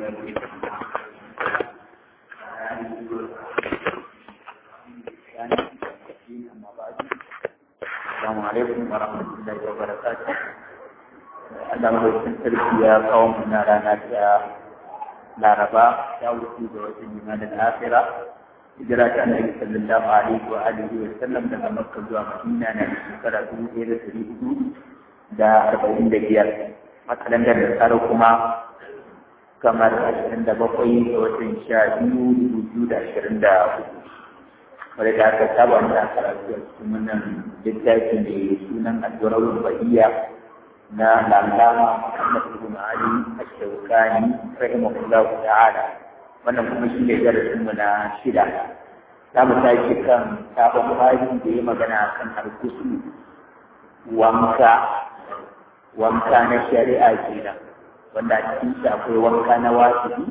Assalamu alaikum wa rahmatullahi wa barakatuh. Allah mai sarki ya kawo mu na rana ta Laraba ta wuce da watan Jumadal Akhira. Hijira ta Annabi sallallahu alaihi wa alihi wa sallam daga Makka zuwa Madina na shekara dubu ɗaya da ɗari hudu da arba'in da biyar. Makalandar da tsara kuma kamar ashirin da bakwai da watan sha biyu dubu biyu da ashirin da hudu. wadda da aka saba da karatu a cikin wannan littafi da sunan addu'ar bahiyya na lalama Muhammad ibn Ali Ash-Shawkani rahimahullah ta'ala wannan kuma shi ne darasin mu na shida za mu tashi kan sabon bayan da ya magana kan alkusu wanka wanka na shari'a kenan wanda a cikin shi akwai wanka na wajibi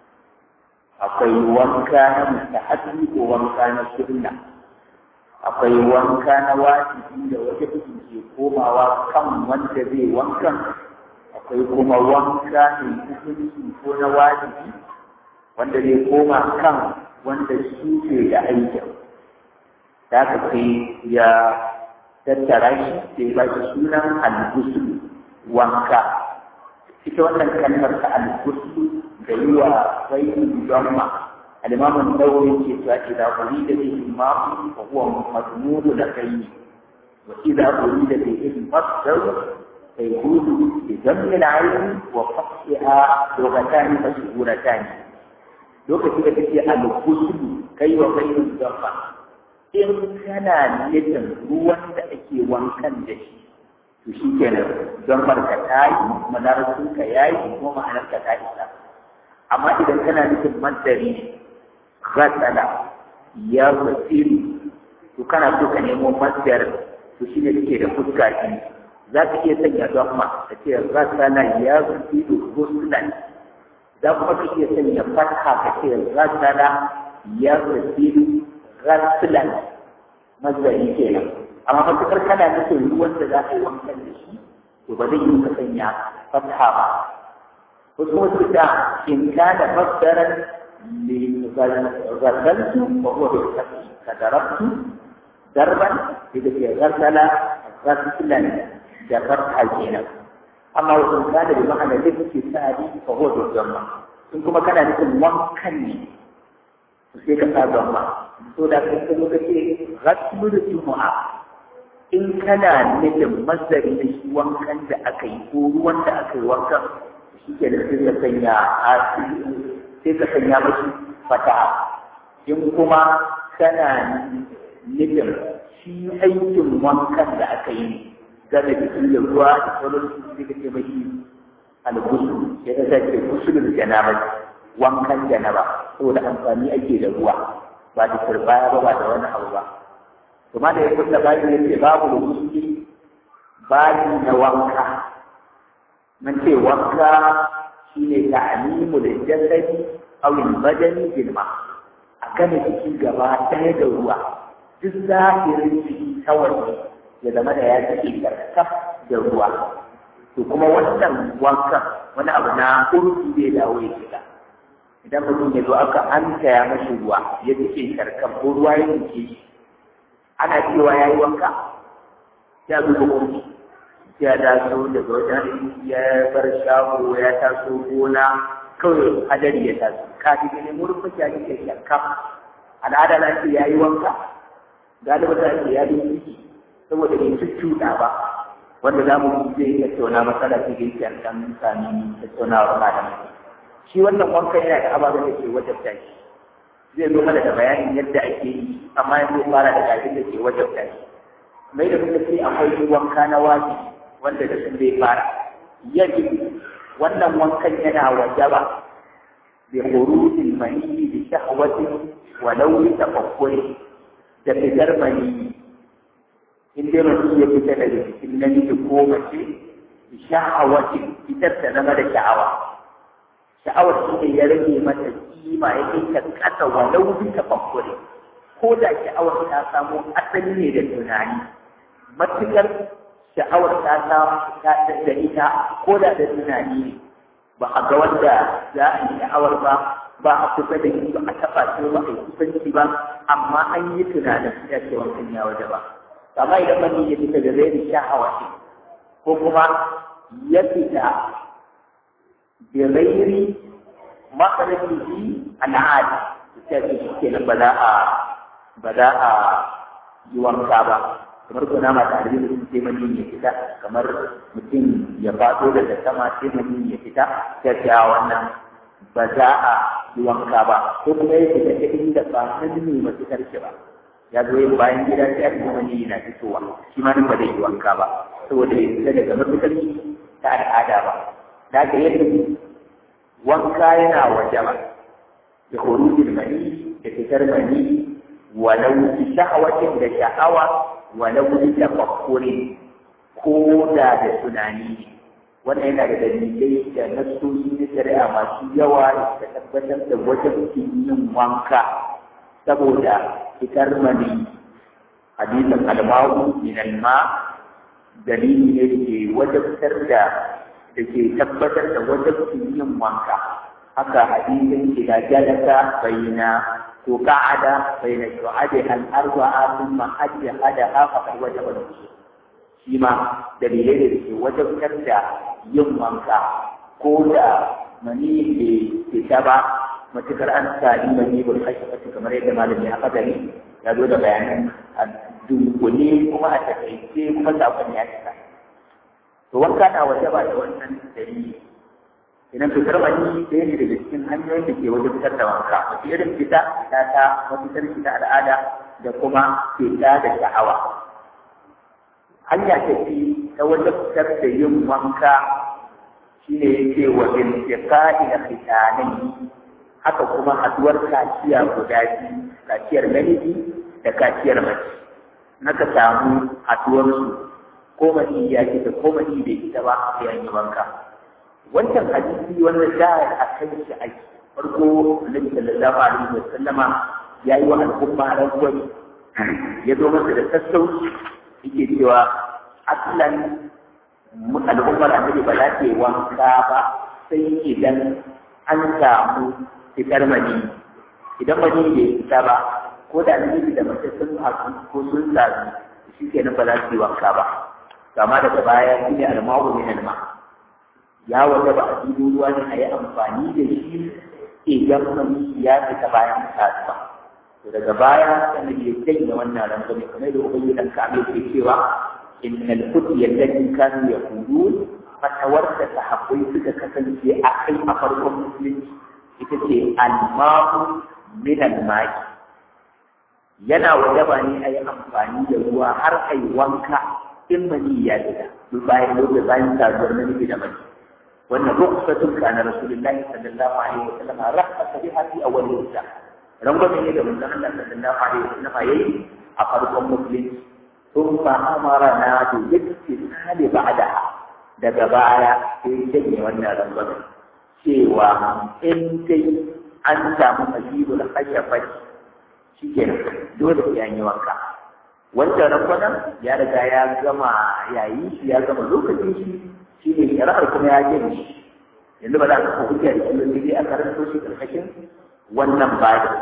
akwai wanka na mustahabi ko wanka na sunna akwai wanka na wajibi da wata ke komawa kan wanda zai wankan akwai kuma wanka mai hukunci ko na wajibi wanda zai koma kan wanda shi ke da aikin da aka kai ya tattara shi sai ba shi sunan al-gusul wanka ita wannan kalmar ta al-gusul da yi wa bayin damma al-imam an-nawawi ce ta idza urida bihi ma'u fa huwa madmuru da kai wa idza urida bihi masdar fa yudu bi dammi al-ayn wa fathiha lughatan mashhuratan lokacin da kake al-ghusl kai wa bayin damma in kana nufin ruwan da ake wankan da shi to shi kenan don barka ta yi manarsunka ya yi kuma ma'anarka ta isa amma idan kana nufin madari ghatsala ya wasiru to kana so ka nemo masdar to shi ne take da fuska shi za ka iya sanya don ma ka ce ghatsala ya wasiru ghuslan za kuma ka iya sanya fatha ka ce ghatsala ya wasiru ghaslan masdari kenan amma matukar kana nufin ruwan da za ka yi wankan da shi to ba zai yi ka sanya fatha ba wasu wasu da in kana masdaran li ghazaltu wa huwa bil fathi ka darabtu darban idan ke ghazala ghazlan da fatha kenan amma wasu kana da ma'ana da kake sa'adi fa huwa bil dhamma in kuma kana nufin wankan ne sai ka sa dhamma to da kai kuma kace ghazlu da jumu'a in kana nufin masdari da shi wankan da aka yi ko ruwan da aka yi wankan shi ke da sai ka sanya sai ka sanya mashi fata in kuma kana nufin shi aikin wankan da aka yi game da shi da ruwa da sauran su sai ka ce mashi algusu sai ka sace gusulul janaba wankan janaba saboda amfani ake da ruwa ba da turbaya ba ba da wani abu ba kuma da ya kulla bayan ya ce babu da musulmi bayi na wanka mun ce wanka shi ne ta'alimu da jasadi awin badani bilma a gane jiki gaba ɗaya da ruwa duk zahirin jiki kawai ya zama da ya take karkaf da ruwa to kuma wannan wankan wani abu na urfi zai dawo ya shiga idan mutum ya zo aka an ya mashi ruwa ya take karkaf ko ruwa ya take shi ana cewa ya yi wanka ya zuba kurki ya taso daga wajen ya bar shago ya taso gona kawai hadari ya taso kafin ya nemi rufin ya ke shakka al'ada na ce ya yi wanka galiba ta ce ya yi ciki saboda bai cuccuɗa ba wanda za mu zai tattauna matsala ce da yake an sami tattaunawar malamai shi wannan wanka yana da ababen da ke wajabta shi zai zo mana da bayanin yadda ake yi amma yanzu fara da abin da ke wajen tashi mai da kuma sai akwai wanka na waji wanda da sun zai fara yaji wannan wankan yana wajaba bi khurujil maniyyi bi shahwatin wa lawi tafakkuri da fitar maniyyi in dai mutum ya fita daga cikin namiji ko mace bi shahwatin fitar ta zama da sha'awa sha'awar shi ne ya rage mata kima ya kai ta kasa walau bi tafakkuri ko da sha'awar ta samo asali ne da tunani matukar sha'awar ta samu ta da ita ko da da tunani ne ba a ga wanda za a yi sha'awar ba ba a kusa da shi ba a taɓa shi ba a yi kusanci ba amma an yi tunanin ya ce wankan ya waje ba amma idan mani ya fita da zai sha'awa ce ko kuma ya fita da rairi makarabihi al'adi ta ce shi kenan ba za a ba za a yi wanka ba kamar kuna ma tare da sun sai mani ya fita kamar mutum ya faɗo daga sama sai mani ya fita ta ce a wannan ba za a yi wanka ba ko kuma ya fita ta inda ba nan ne ba fitar shi ba ya zo yin bayan gida sai a cikin mani yana fitowa shi ma nan ba zai yi wanka ba saboda ya fita daga mafitar ta al'ada ba da ka yadda wanka yana waje ba da khurujin mani da fitar mani walau bi sha'awatin da sha'awa walau bi tafakkuri ko da da tunani wannan yana da dalilai da nasoshi na shari'a masu yawa da tabbatar da wajen yin wanka saboda fitar mani hadisin almawu min alma dalili ne da ke wajabtar da da ke tabbatar da wajabcin yin wanka haka hadisin ila jalasa baina to qa'ada baina shu'adi al arba'a thumma ajhadaha faqad wajaba shi ma dalilai da ke wajabtar da yin wanka ko da mani bai fita ba matukar an sami mani bai kashe kamar yadda malami ya kadari ya zo da bayanan a dunkule kuma a takaice kuma sakon ya cika to wanka na waje ba da wannan dalili idan fitar mani ɗaya ne daga cikin hanyoyin da ke wajen fitar da wanka wata irin fita fita ta mafitar fita al'ada da kuma fita da sha'awa hanya ta fi ta wajen fitar da yin wanka shine yake wa intiqa'i da khitanai haka kuma haduwar kaciya guda biyu kaciyar namiji da kaciyar mace naka samu haduwarsu ko mani ya fita ko mani bai fita ba sai an yi wanka wancan hadisi wanda da a kan shi ake farko annabi sallallahu alaihi wa sallama ya yi wa al'umma rangwani ya zo masa da sassauci yake cewa aslan al'ummar annabi ba za ta yi wanka ba sai idan an samu fitar mani idan mani bai fita ba ko da namiji da mace sun haɗu ko sun zazu shi kenan ba za su yi wanka ba kama daga baya shi ne almawu min alma ya wanda ba a dubo ruwa ne a yi amfani da shi idan mani ya fita bayan kasuwa to daga baya sannan ya janye wannan rangwame kamar da ubangi dan kabe ke cewa innal futiya allati kanu yaqulun fatawar da sahabbai suka kasance a kai a farkon musulunci ita ce almahu min almai yana wajaba ne a yi amfani da ruwa har a yi wanka in mani ya fita duk bayan lokacin bayan saduwar namiji da mace wannan rukhsatun kana rasulullahi sallallahu alaihi wa sallam rahmata biha fi awwal islam rangwame ne da manzon Allah sallallahu alaihi wa sallam yayi a farkon musulunci thumma amarna bi ittisali ba'daha daga baya sai janye wannan rangwame cewa in dai an samu masibul khashafati shi ke dole sai an yi wanka wancan rakwanan ya riga ya gama yayi shi ya gama lokacin shi shi ne shari'ar kuma ya jin shi yanzu ba za ka hujja da shi sai dai a karanto shi karkashin wannan bayan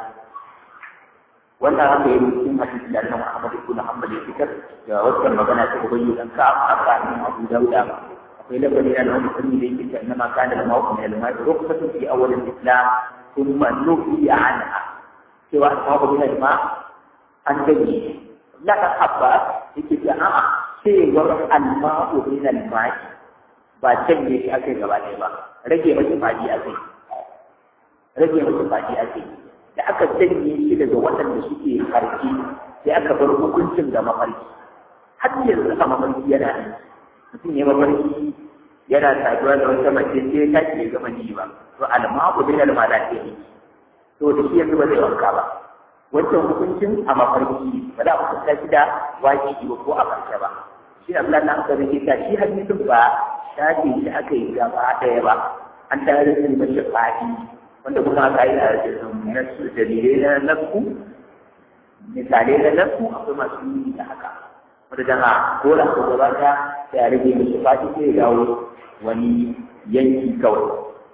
wannan haka yi cikin hadisi da annabi Muhammad ibn Hanbal ya fitar da wannan magana ta ubayyu dan ka aka ne Abu Dawud akwai labari na wani sunni da yake cewa ma kana da mawqin al-ma'i rukhsatun fi awwal al-islam thumma nuhiya anha cewa ashabu bin ma an gani la ka habba yake ce a'a cewar alma'u min alma'i ba canje shi akai gaba ɗaya ba rage masa fadi akai rage masa fadi akai da aka canje shi daga waɗanda suke farki sai aka bar hukuncin ga mafarki har yanzu a mafarki yana nan mutum ya mafarki yana saduwa da wata mace sai ya tashi ya gama ji ba to alma'u min alma'i to da shi yanzu ba zai wanka ba wancan hukuncin a mafarki ba za a hukunta shi da wajibi ba ko a farke ba shi ne Allah na aka rike ta shi hadisin ba shafe shi aka yi gaba ɗaya ba an tare da shi mashi fadi wanda kuma aka yi a nasu dalilai na nasu misalai na nasu akwai masu yi da haka wanda jama dole ko gaba ta sai a rage mashi fadi sai ya dawo wani yanki kawai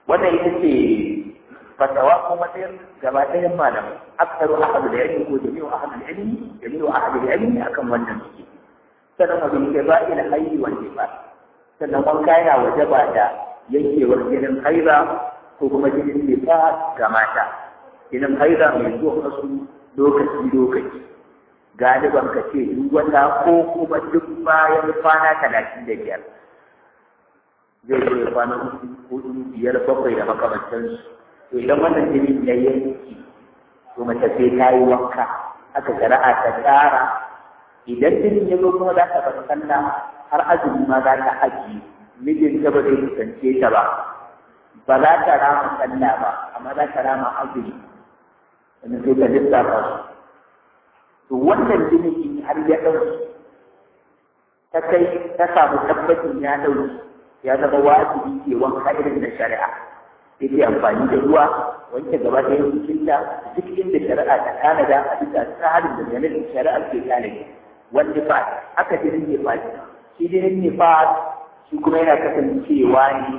wannan ita ce fatawa ko matsayin gaba ɗayan malamai aksaru ahadu da ilmi ko jami'u ahadu da ilmi jami'u ahadu da ilmi akan wannan suke sannan abin da ba ila hayyi wal nifas sannan wanka yana wajaba da yankewar jinin haiza ko kuma jinin nifas ga mata jinin haiza mai zuwa wasu lokaci lokaci galiban ka ce duk wata ko kuma duk bayan kwana talatin da biyar zai zo ya kwana hudu biyar bakwai da makamantansu to idan wannan jinin ya yanki to mace sai ta yi wanka aka shari'a ta tsara idan jinin ya zo kuma za ta bar sallah har azumi ma za ta aji mijin ta ba zai kusance ta ba ba za ta rama sallah ba amma za ta rama azumi wanda sai ta lissafa su to wannan jinin in har ya ɗauki ta kai ta samu tabbacin ya ɗauki ya zama wajibi ke wanka irin da shari'a yake amfani da ruwa wanke gaba ɗaya jikinta duk inda shari'a ta tanada a bisa tsarin da yanayin shari'a ke tanadi wanda fa aka jinin ne fa shi jinin ne fa shi kuma yana kasancewa ne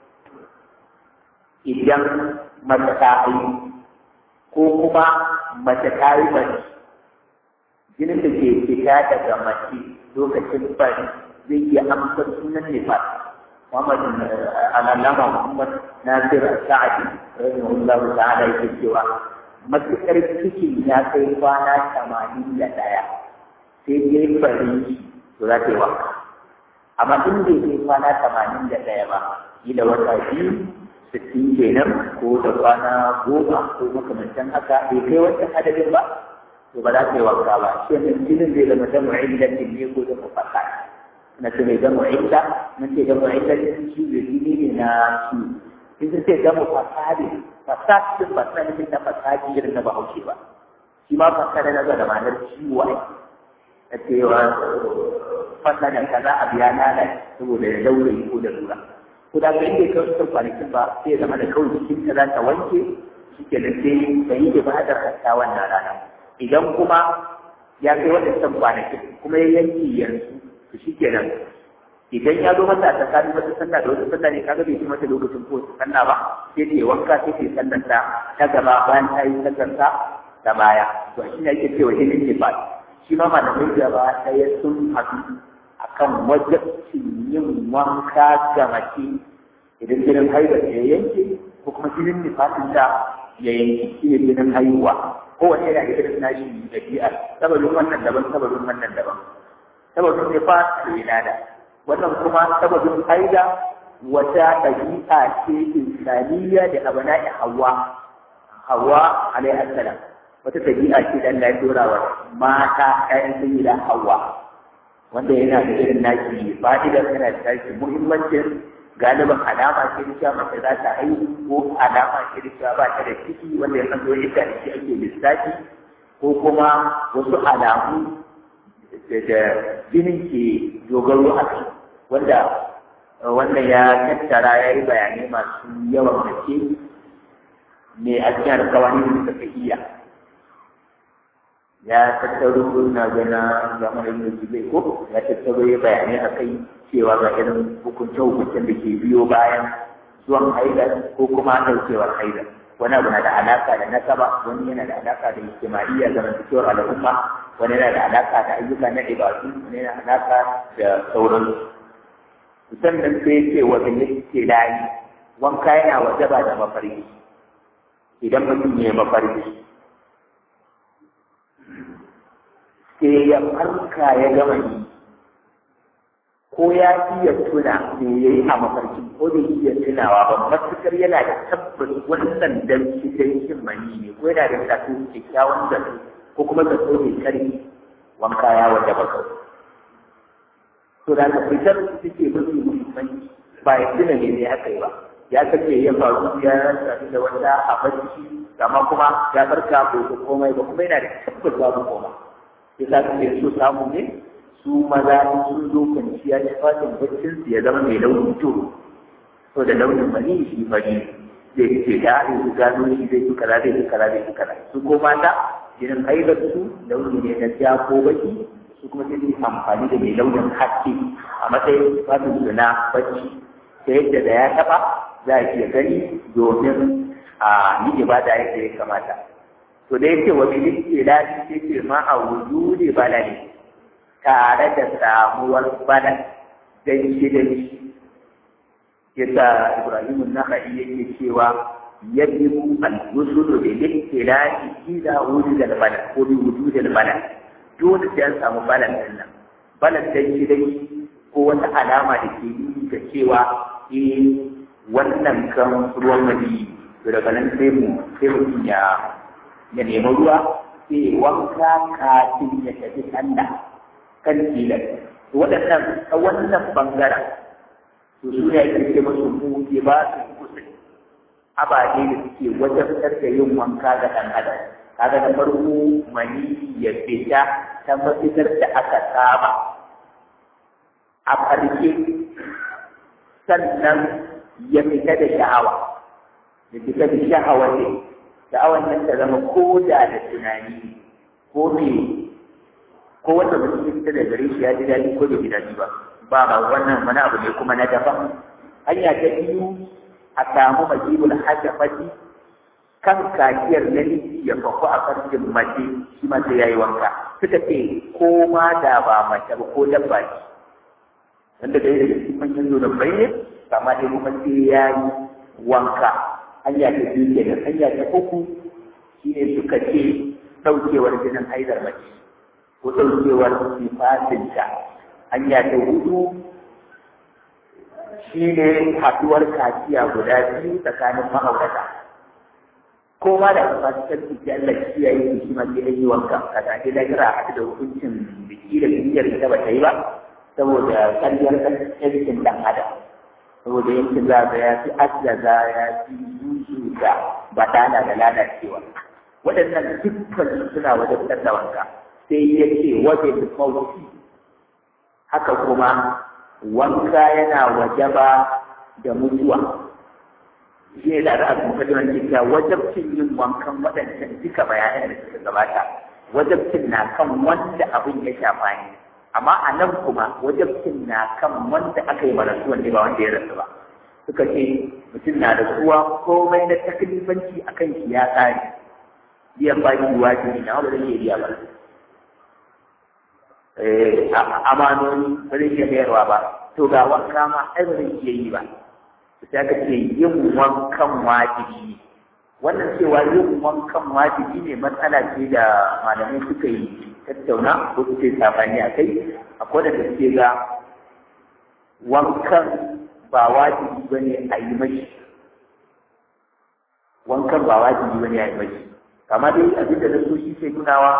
idan mace ta haihu ko kuma mace ta yi bari jinin da ke fita daga mace lokacin bari zai iya amsa sunan nifas Muhammad al'allama Muhammad Nasir Sa'adi rahimahullahu ta'ala yake cewa matuƙar cikin ya kai kwana tamanin da ɗaya sai dai fari to za ta yi wanka amma in bai kai kwana tamanin da ɗaya ba kila wata biyu sittin kenan ko da kwana goma ko makamantan haka bai kai wancan adadin ba to ba za ta yi wanka ba shi ne jinin zai zama da mu'illatin ne ko da mufaka na ce mai zama illa na ce zama illa ne shi da jini ne na shi in sun ce zama fasadi fasadi fasadi ne na fasadi irin na bahaushe ba shi ma fasadi na da ma'anar ciwo ai na cewa fasadin kaza a biya na da saboda ya daure ko da lura ko da kai bai kawai sun kwanakin ba sai zama da kawai jikin ta za ta wanke shi ke da sai ta yi ibadar hatta wannan rana idan kuma ya kai waɗancan kwanakin kuma ya yanki yanzu to shi kenan idan ya zo mata a tsakanin wata sallah da wata sallah ne kaga bai ci mata lokacin ko wata sallah ba sai ta yi wanka sai ta yi sallar ta ta gaba bayan ta yi sallar ta ta baya to shi ne ake cewa ilin nifas shi ma malamai gaba ɗaya sun haɗu akan wajabcin yin wanka ga mace idan jinin haihuwa ya yanke ko kuma jinin nifasin ta ya yanke shi ne jinin haihuwa kowane yana da irin nashi ɗabi'ar sababin wannan daban sababin wannan daban sababin nifas da wilada wannan kuma sababin haida wata ɗabi'a ce insaniya da abana'i hawa hawa alaihi salam wata ɗabi'a ce da Allah ya dora wa mata ƴaƴan sayyida hawa wanda yana da irin naki fa'idar yana da tashi muhimmancin galiban alama ce da cewa mace za ta haihu ko alama ce da cewa ba ta da ciki wanda ya san zo yadda da shi ake lissafi ko kuma wasu alamu da jinin ke dogaro a kai wanda wannan ya tattara ya yi bayanai masu yawan gaske ne a cikin alkawani da suka iya ya tattaro na gana zamanin da zai ko ya tattaro ya bayanai a kai cewa ga irin hukunce-hukuncen da ke biyo bayan zuwan haidar ko kuma ɗaukewar haidar wani abu na da alaka da nasaba wani yana da alaka da ijtimaiya zamantakewar al'umma wani yana da alaka da ayyuka na ibadu wani yana da alaka da sauransu sannan sai ce wa bin layi wanka yana wajaba da mafarki idan mutum ya mafarki sai ya farka ya gama yi ko ya iya tuna me ya yi a mafarki ko da iya tunawa ba matukar yana da tabbas wannan dan shi dan shin mani ne ko yana da zato kyakkyawan zato ko kuma zato mai karfi wanka ya wata baka to da ka fitar su suke mafi muhimmanci ba ya tuna ne ne aka yi ba ya kace ya faru ya sami da wanda a bacci amma kuma ya farka ko komai ba kuma yana da tabbas babu komai sai za ka so samu ne su maza in sun zo kwanciya ya fatin baccin su ya zama mai launin turu to da launin mani shi fari zai ce da in su gano shi zai fi kaza zai fi kaza zai fi kaza su ko mata jinin haidar su launi ne na ja ko baki su kuma sai su amfani da mai launin haske a matsayin fatin su na bacci ta yadda da ya taba za a iya gani domin a yi ibada yadda ya kamata to da yake wa bilin ilahi yake ma a wujudi balani tare da samuwar balan dan shi da shi yasa Ibrahim an-Nakhai yake cewa yajibu al-rusulu bil ilahi idza wujida al-balan ko bi wujudi al-balan dole sai an samu balan din nan balan dan shi da ko wata alama da ke yi da cewa eh wannan kan ruwan mali to daga nan sai mu sai mutum ya ya nemi ruwa sai wanka kafin ya tafi sallah kan tilas waɗannan a wannan bangaren to su ne ake ce musu mu ke ba su kusa ababe da suke wajabtar da yin wanka ga ɗan adam kaga na farko mani ya fita ta mafitar da aka saba a ƙarshe sannan ya fita da sha'awa ya fita da sha'awa ne sha'awar nan ta zama ko da da tunani ko me ko wanda mutum ya fita da gare shi ya ji daɗi ko bai ji daɗi ba ba ba wannan wani abu ne kuma na daban hanya ta biyu a samu majibul hajjafati kan kakiyar namiji ya faku a farjin mace shi ma sai yayi wanka suka ce ko ma da ba mace ba ko dabba ce wanda da yake cikin manyan zuwa bai ne amma dai kuma sai yayi wanka hanya ta biyu kenan hanya ta uku shine suka ce ɗaukewar jinin haidar mace ko ɗaukewar sifatinta hanya ta hudu shi ne haɗuwar kaciya guda biyu tsakanin ma'aurata ko ma da fasikan ciki Allah shi ya yi shi ma sai yi wanka ka ta ke lahira a haɗu da hukuncin biki da biyar ita ba ta yi ba saboda ƙaryar yankin ɗan adam saboda yankin za ga ya fi ajaza ya fi yusu da badana da lalacewa waɗannan dukkan suna wajen da wanka sai ya ce wajen mawuci haka kuma wanka yana wajaba da mutuwa shi ne da za a kuma kajiran cewa wajabcin yin wankan waɗancan duka bayanan da suka gabata wajabcin na kan wanda abin ya shafa ne amma a nan kuma wajabcin na kan wanda aka yi marasuwa ne ba wanda ya rasu ba suka ce mutum na da kuwa komai na taklifanci akan shi ya tsari biyan baki wajibi na wanda zai iya biya ba amanoni ba zai iya mayarwa ba to ga wanka ma ai ba zai iya yi ba sai aka ce yin wankan wajibi wannan cewa yin wankan wajibi ne matsala ce da malamai suka yi tattauna ko suke sabani a kai akwai da suke ga wankan ba wajibi ba ne a yi mashi wankan ba wajibi ba ne a yi mashi kama dai abin da na so shi sai nunawa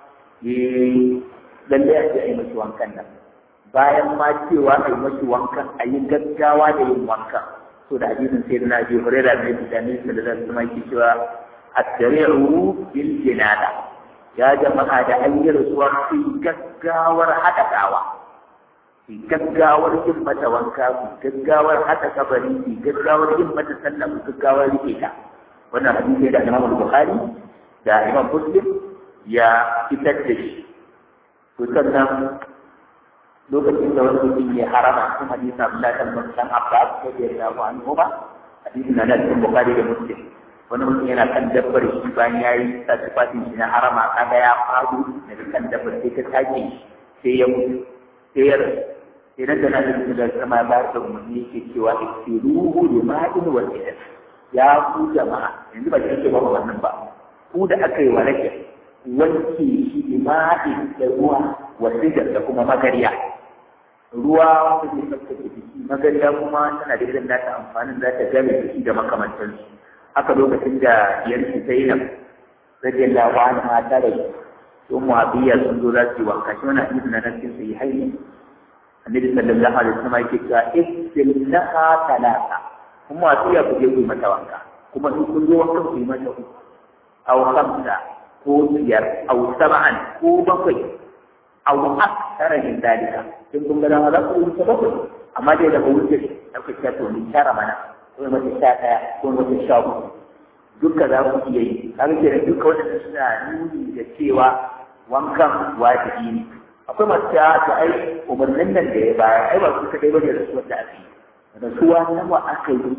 lallai a ce a yi mashi wankan nan bayan ma cewa a yi mashi wankan a yi gaggawa da yin wankan so da hadisin sai na ji hurera ne da ne da zan kuma ki cewa at-tari'u bil jinada ya jama'a da an yi rasuwa su gaggawar hada gawa su gaggawar yin mata wanka su gaggawar hada kabari su gaggawar yin mata sallah su gaggawar rike ta wannan hadisi da Imam Bukhari da Imam Muslim ya fitar da shi to sannan lokacin da wani mutum ya harama cikin hadisi Abdullah bin dan Abbas ko da ya rawu an ba hadisin nan cikin Bukhari da Muslim wani mutum yana kan dabbar shi bayan ya yi tasifatin shi na harama kaga ya faru daga kan dabbar sai ta take sai ya mutu sai ya rasu sai nan da na da da sama ya bayar da umarni yake cewa istiruhu da ma'in wa idan ya ku jama'a yanzu ba kike ba wannan ba ku da aka yi wa rake wanke shi da ma'in da ruwa wa da kuma magariya ruwa wanda zai tsaftace jiki magariya kuma tana da irin nata amfanin za ta game jiki da makamantansu haka lokacin da yanki zainab radiyallahu anha ta da su muabiya sun zo za su yi wanka shi wannan hadisi na nan cikin sai hayi annabi sallallahu alaihi wasallam yake cewa istilnaha talata kuma muabiya ku je ku yi mata wanka kuma in kun zo wanka ku yi mata uku aw khamsa ko biyar aw sab'an ko bakwai aw akthara min dalika in kun ga dama za ku yi mata bakwai amma dai daga wuce da ku ce to ni tara mana ko mata sha ɗaya ko mata sha uku duka za ku iya yi kaga kenan duka waɗanda suna nuni da cewa wankan wajibi ne akwai masu cewa to ai umarnin nan da ya bayar ai ba su kaɗai bane rasuwar da aka yi rasuwa nawa aka yi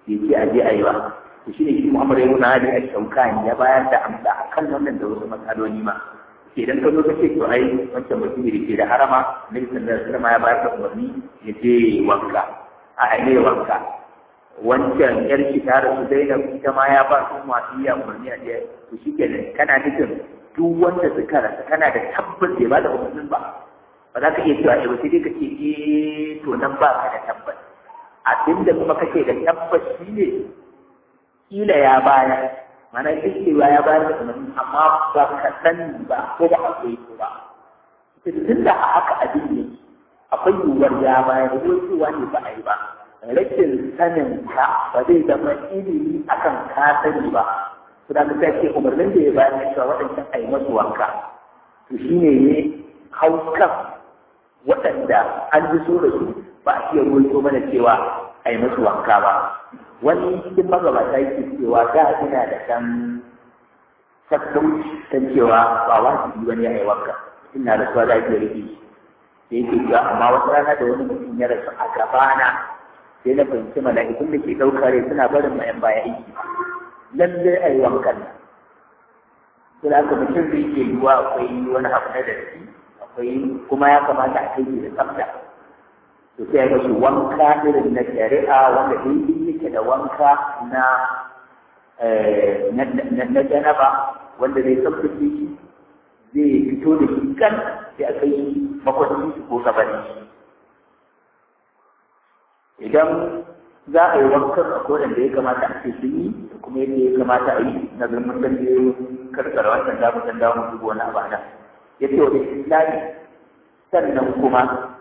ya ce a je a yi ba to shi ne shi Muhammad ya nuna hali a shaukani ya bayar da amsa a kan wannan da wasu matsaloli ma idan ka zo ka ce to ai wancan mutum da ke da harama nabi sallallahu alaihi wasallam ya bayar da umarni ya je wanka a ne wanka wancan yar ki ta rasu Zainab ita ma ya ba su masu iya umarni a je to shi kenan kana nufin duk wanda suka rasa kana da tabbas ya ba da umarnin ba ba za ka iya cewa ba sai dai ka ce eh to nan ba ka da tabbas abinda kuma kake da tabbas shi ne kila ya bayar mana cewa ya bayar da umarni amma ba ka sani ba ko ba a koyi ko ba tun da a haka abin ne akwai yiwuwar ya bayar ko cewa ne ba a yi ba rashin sanin ka ba zai zama ilimi akan ka sani ba su da ka ce umarnin da ya bayar na cewa waɗancan a yi masu wanka to shi ne ne hau kan waɗanda an ji so da su ba a iya ruwaito mana cewa a yi masu wanka ba wani cikin magabata yake cewa da ina da ɗan sassauci ta cewa ba wajibi wani ya yi wanka ina da suwa da ake rike da yake cewa amma wata rana da wani mutum ya rasu a gabana sai na fahimci mala'ikun da ke ɗaukar rai suna barin mayan baya aiki lallai a yi wankan nan sai da aka mutum zai iya yiwuwa akwai wani abu na datti akwai kuma ya kamata a kai da tsafta to sai ga shi wanka irin na shari'a wanda daidai yake da wanka na na janaba wanda zai tsaftace shi zai fito da shi kan sai a kai makwancin shi ko kabarin shi idan za a yi wankan a kodan da ya kamata a ce sun yi da kuma yadda ya kamata a yi na zurmin dan da ya karkara wancan damu dan damu dubu wani abu nan ya ce wani islami sannan kuma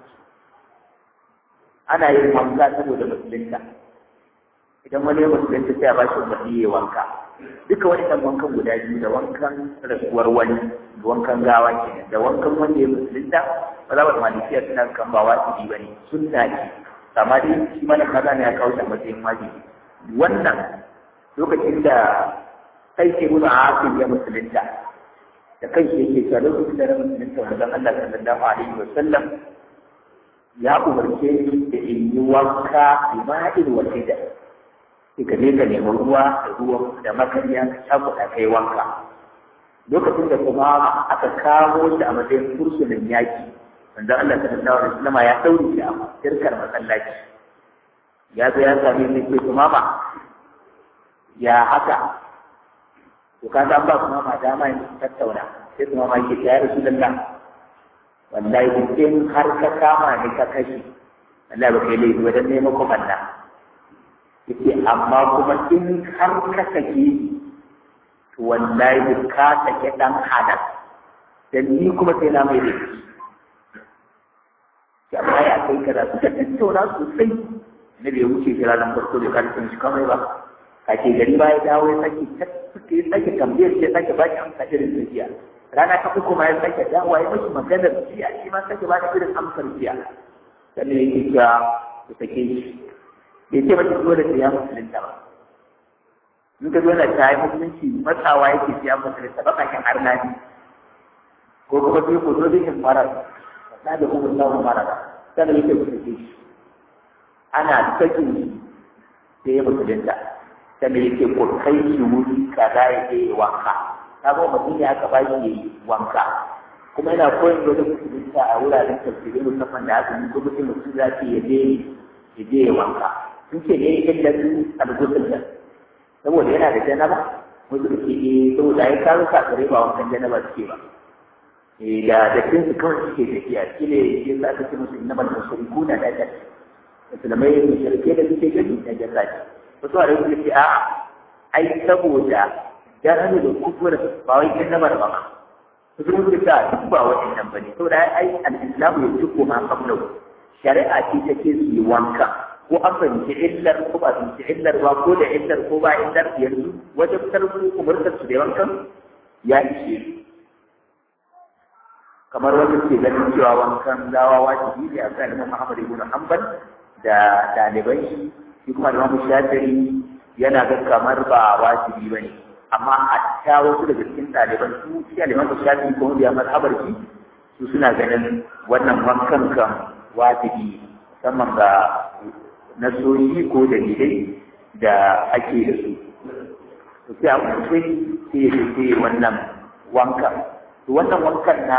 ana yin wanka saboda musulunta idan wani musulunta sai a ba shi umarni ya wanka duka wani ɗan wankan guda biyu da wankan rasuwar wani da wankan gawa kenan da wankan wanda ya musulunta ba za ba malikiya suna kan ba wajibi ba ne sunna ce amma dai shi mana kaza ne ya kawo shi a matsayin wajibi wannan lokacin da sai ke nuna hakin ya musulunta da kai shi yake cewa lokacin da na musulunta wajen Allah sallallahu alaihi wa sallam ya umarce ni da in yi wanka ima'in wa da sai ka je ka nemi ruwa da ruwan da makariya ka cakuɗa kai wanka lokacin da kuma aka kawo shi a matsayin fursunan yaki wanda Allah sallallahu alaihi wasallam ya daure shi a shirkar masallaci ya zo ya same ni ce kuma ma ya haka to ka ga ba kuma ma dama yin tattauna sai kuma ma yake ya rasulullah wallahi in har ka kama ni ka kashe Allah ba kai laifi wajen neman kuma na yake amma kuma in har ka sake to wallahi ka sake dan hadar dan ni kuma sai na mai laifi ya amma ya kai kaza suka tattauna sosai na bai wuce shi ranar farko da karfin shi kamar ba a ke gari ba ya dawo ya sake suke ya sake tambayar ya sake ba shi amsa irin tafiya rana ta uku ma ya sake dawo ya mashi maganar jiya shi ma sake ba shi irin amsar jiya sannan yake cewa ku sake shi bai ce mata dole sai ya musulunta ba in ka zo na ta yi musulunci matsawa yake sai ya musulunta ba kakin arna ne ko kuma sai ku zo bikin marar na da kuma samun marara sannan yake musulunci shi ana sakin shi sai ya musulunta sannan yake ko kai shi wuri kaza ya je wanka ta ba mutum ya aka bashi ya yi wanka kuma yana koyon da wani musulunta a wuraren tafsirai musamman da aka yi ko mutum mutum za su ya je ya je ya wanka sun ce ne illa su algusul da saboda yana da janaba wasu da ke eh saboda ya kawo kakare ba wankan janaba suke ba eh da da kin su kawai suke tafiya shi ne ya sa aka ce musu innamal mushrikuna da ta musulmai ne shirke da suke gani da jannati wasu a rikin ce a ai saboda ya hannu da kufur ba wai kin namar ba su sun ce ta duk ba waɗannan ba ne saboda ai al-islamu ya tuko ma kamlau shari'a ce take su yi wanka ko an fahimci illar ko ba fahimci illar ba ko da illar ko ba illar yanzu wajen tarbu umurtar su da wankan ya ishe su kamar wanda ke ganin cewa wankan gawa wajibi ne a kan Imam Muhammad ibn Hanbal da ɗaliban shi shi kuma Imam Shafi'i yana ga kamar ba wajibi bane amma a ta wasu daga cikin ɗaliban su shi Imam Shafi'i ko da mazhabar shi su suna ganin wannan wankan kan wajibi musamman ga nasoyi ko dalilai da ake da su to sai a mutum sai ya ce wannan wankan to wannan wankan na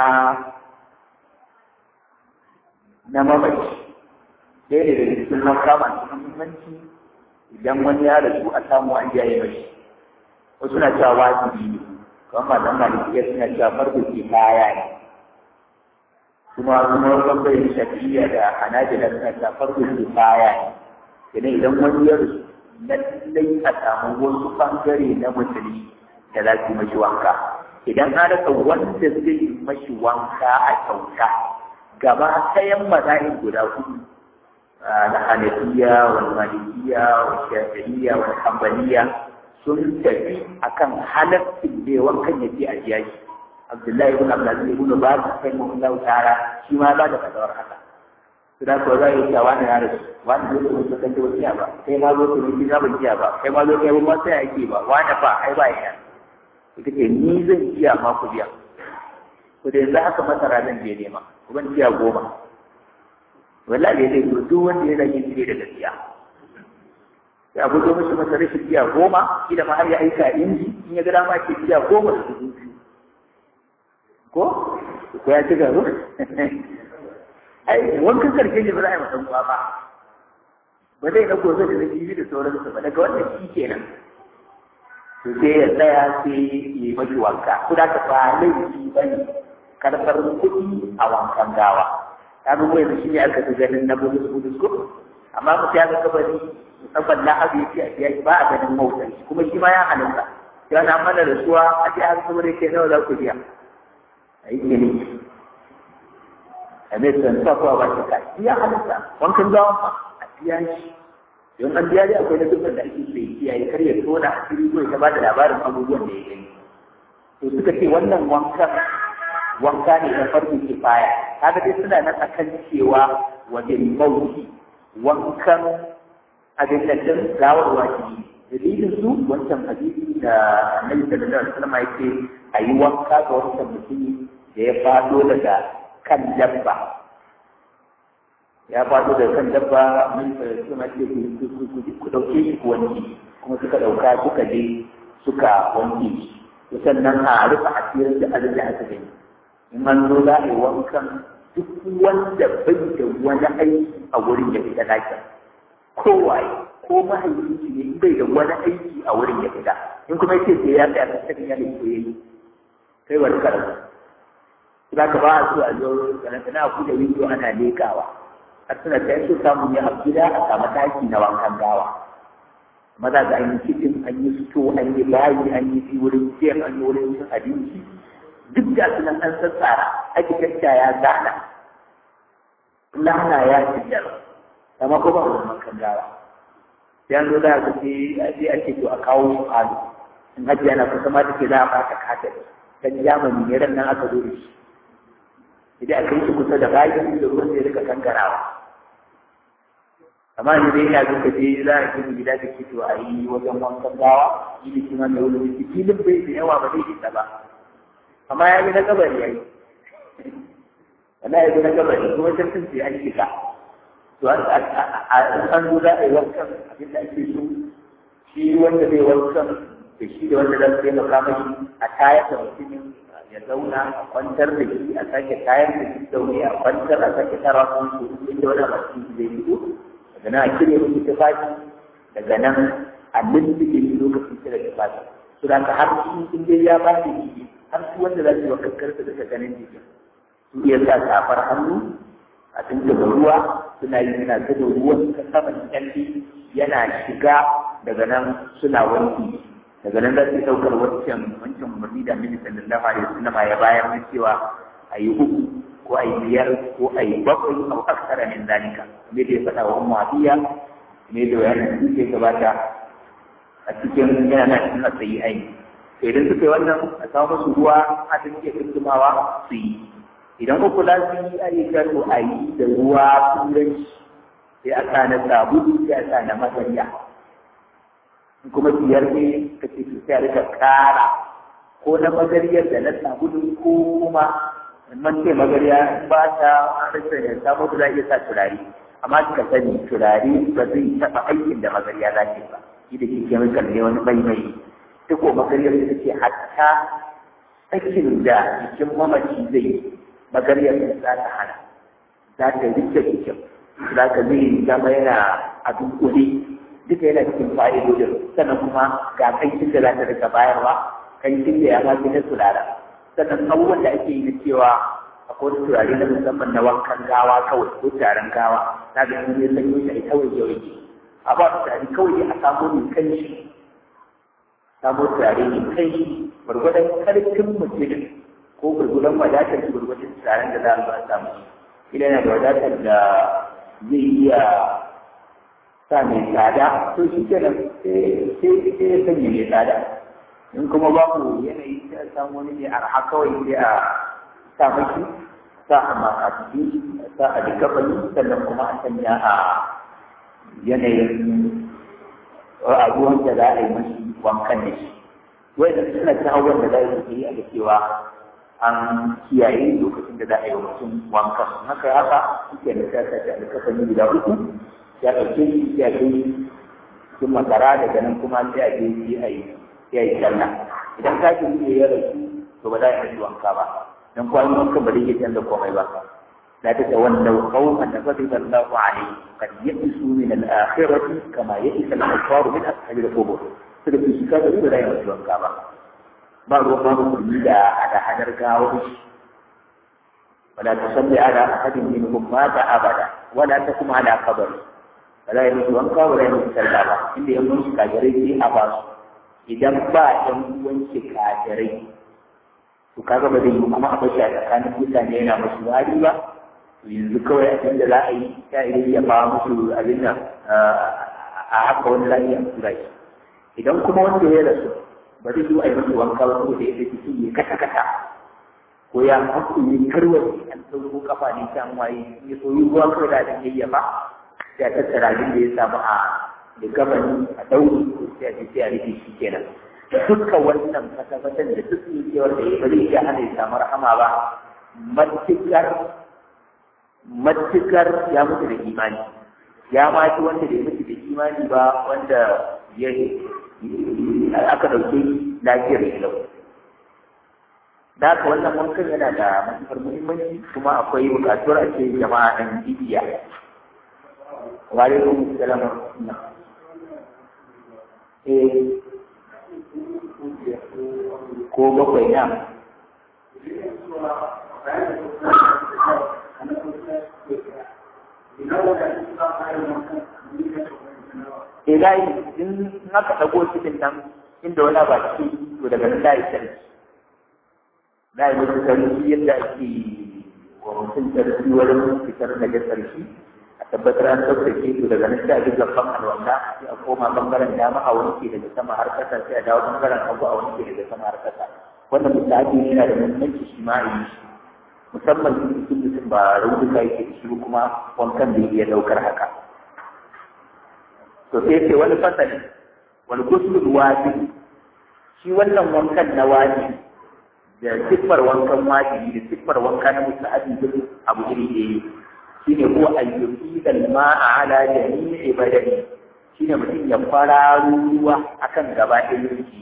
na mamaci ɗaya da daga cikin wanka masu muhimmanci idan wani ya rasu a samu an jaye mashi wasu na cewa wajibi ne kamar malaman malikiya suna cewa farko ke baya ne kuma kuma bangaren shafiya da hanajila suna cewa farko ke baya ne idan idan wani ya rasu lallai a samu wasu bangare na musulmi da za su yi mashi wanka idan an rasa wanda zai yi mashi wanka a kyauta gaba ɗayan mazahir guda hudu na hanafiya wal malikiya wal shafi'iyya wal hanbaliya sun tafi akan halaccin da wankan yake a jiya shi abdullahi ibn abdulaziz ibn baz sai mu Allah ta'ala shi ma ba da fadawar haka to da ko zai yi wani ya rasu wani zai zo su kanta wasiya ba kai ma zo su ne ba jiya ba kai ma zo kai ba sai yake ba wani ba ai ba ya ita ce ni zan jiya ma ku biya ku da yanzu haka masara zan je nema ku ban jiya goma wallahi dai duk wanda ya rage shi da gaskiya ya buzo mishi masa rashin biya goma kila ma har ya aika inji in ya ga dama ke biya goma da dubu biyu ko ko ya ci garo ai wankan karshe ne ba za a yi masa uwa ba ba zai na gobe da zai yi da sauransu ba daga wannan shi kenan to sai ya tsaya sai ya yi mashi wanka ko da ka ba laifi ba ne karɓar kuɗi a wankan gawa ta ga yanzu shi ne aka fi ganin na bulus bulus ko amma ku ya ga kabari musamman na abu yake a biya ba a ganin mautan shi kuma shi ma ya halitta ya na mana rasuwa a ce har kuma ke nawa za ku biya a yi ne a mai san sa kuwa ba shi ka ya halitta wankan gawan ma a biya shi don an biya dai akwai na dukkan da ake so ya kiyaye kar ya tona a cikin ko ya ba da labarin abubuwan da ya gani to suka ce wannan wankan wanka ne na farko kifaya kaga dai suna nan akan cewa wajen mauti wankan abin da din gawar wajibi dalilin su wancan hadisi da Annabi sallallahu alaihi wasallam yake ayi wanka ga wancan mutumi da ya fado daga kan dabba ya fado daga kan dabba mun kuma ce ku dauke shi ku wanke kuma suka dauka suka je suka wanke shi sannan a rufe asirin da abin da aka gani in an zo za a yi wankan duk wanda bai da wani aiki a wurin ya fita dakin kowaye ko mahaifinci ne in bai da wani aiki a wurin ya fita in kuma yake sai ya tsaya cikin yana ko yayi kai wani karatu za ka ba a so a zo karantana ku da windo ana lekawa har suna ta so samu ne a gida a samu daki na wankan gawa maza ga an yi kicin an yi fito an yi bayi an yi fi wurin ciyar an yi wurin cin abinci duk da su nan an sassara architecture ya gana lana ya fitar amma ko ba wani makan gawa sai an zo da ka ce sai ake to a kawo shi falo in hajji yana kusa ma take za a fata kata dan jamani ne ran nan aka zo da shi idan aka yi shi kusa da bayan da ruwan zai rika kankarawa amma ni dai ina zo ka je za a gina gida da ke to a yi wajen wankan gawa shi ne kima mai wani filin bai da yawa ba zai isa ba amma ya yi na kabari ya yi wanda ya yi na kabari kuma shirkin sai an shiga to an zo za a yi wankan abin da ake so shi wanda zai wankan da shi da wanda zai taimaka mashi a tayar da mutumin ya zauna a kwantar da shi a sake tayar da shi zaune a kwantar a sake tara su inda wani masu zai fito daga nan a cire musu tufafi daga nan a lullube shi lokacin cire tufafi su da har shi in dai ya ba da shi har su wanda za su yi wa kankarsa daga ganin jikin su iya sa safar hannu a tuntuɓe ruwa suna yi yana ta da ruwan ta saman kyalli yana shiga daga nan suna wanki daga nan za su ɗaukar wancan wancan umarni da mini sallallahu alaihi wasallam ya bayar na cewa a yi uku ko a yi biyar ko a yi bakwai ko aksara min zalika me da ya faɗa wa umma biya me da bayanin su ke gabata a cikin yana nan suna sayi aini to idan suka yi wannan a samu musu ruwa a cikin ke tuntumawa su yi idan uku za su yi ayyuka to a yi da ruwa turanci sai a sa na sabulu sai a sa na masariya kuma biyar ne ka ce to sai a rika ƙara ko na magariyar da na sabulu ko kuma man ce magariya ba ta rasa ya samu da za iya sa turare amma ka sani turare ba zai taɓa aikin da magariya za ta ba shi da ke chemical ne wani bai mai ta ko magariyar ta ce hatta sakin da jikin mamaci zai magariyar za ta hana za ta rike jikin za ka zai zama yana a dunkule duka yana cikin fa'idodin sannan kuma ga kancin da za ta rika bayarwa kancin da ya ma fi na turara sannan abubuwan da ake yi na cewa akwai wani turare na musamman na wankan gawa kawai ko turaren gawa na ga in ya sanyo shi a kawai yau yake a ba turare kawai a samu mai kanshi samu turare mai kanshi gwargwadon karfin mutum ko gwargwadon wadatar shi gwargwadon turaren da za a ba samu idan yana da wadatar da zai iya sa mai tsada to shi kenan sai ya sanya mai tsada in kuma babu yanayi sai a samu wani mai arha kawai sai a sa maki sa a makasiki sa a likafani sannan kuma a sanya a yanayin a ruwan da za a yi mashi wankan da shi wai da suna ta hawan da za a yi a da cewa an kiyaye lokacin da za a yi mutum wankan haka haka suke da ta sa da likafani guda uku ya ɗauke shi ya kai cikin masara daga nan kuma sai a je shi a yi ya yi sallah idan ka ji ya rasu to ba za a yi wanka ba dan kuwa in wanka ba zai iya canza komai ba la ta tawallaw qauman ghadiba Allahu alayhi qad ya'isu min al-akhirati kama ya'isa al-kuffaru min ashabi al-qubur suka fi shi kaga ba za a yi wanka ba ba ruwan ba musulmi da hada hadar gawo ولا تصلي على أحد منهم مات أبدا ولا تقم على قبره ولا يموت وانقى ولا يموت سلابا إن يموت كاجري في أباس idan ba ɗan uwanki kafirai to kaga ba zai yi kuma a bashi a tsakanin mutane yana masu wari ba to yanzu kawai abin da za a yi ya iya ya ba musu abin nan a haka wani lafiya a tura shi idan kuma wanda ya rasu ba zai yi a yi masa wanka ba saboda ya tafi ya kata kata ko ya haku yi karwace an sauro kafa ne can waye ya so yi ruwa kawai da ɗan yayyafa ya tattara abin da ya samu a da gabani a ɗauri ko sai a ce sai a rufe shi kenan duka wannan fasafatan da duk cewar da ya bari ya hana ya samu rahama ba matukar matukar ya mutu da imani ya ma ci wanda da ya mutu da imani ba wanda ya aka ɗauke lafiyar shi lau da haka wannan wankan yana da matuƙar muhimmanci kuma akwai buƙatuwar a ce jama'a ɗan bibiya wa alaikum salam eh ko bakwai na Eh layi in aka ɗago cikin nan inda wani ba ci to daga nan layi sarki layi wani sarki yadda ake wa mutum sarki wurin fitar da sarki a tabbatar an tsaftace to daga nan sai a duka kan alwala sai a koma bangaren dama a wanke daga sama har kasa sai a dawo bangaren hagu a wanke daga sama har kasa wannan misali yana da muhimmanci shi ma a yi shi musamman in cikin mutum ba raunuka yake da shi kuma wankan da iya daukar haka to sai ce wani fasali wani gusulul wajibi shi wannan wankan na wajibi da siffar wankan wajibi da siffar wanka na musta'abi duk abu iri ɗaya shine ko ayyuki dal ma'a ala jami'i badani shine mutum ya fara ruwa akan gaba ɗayan jiki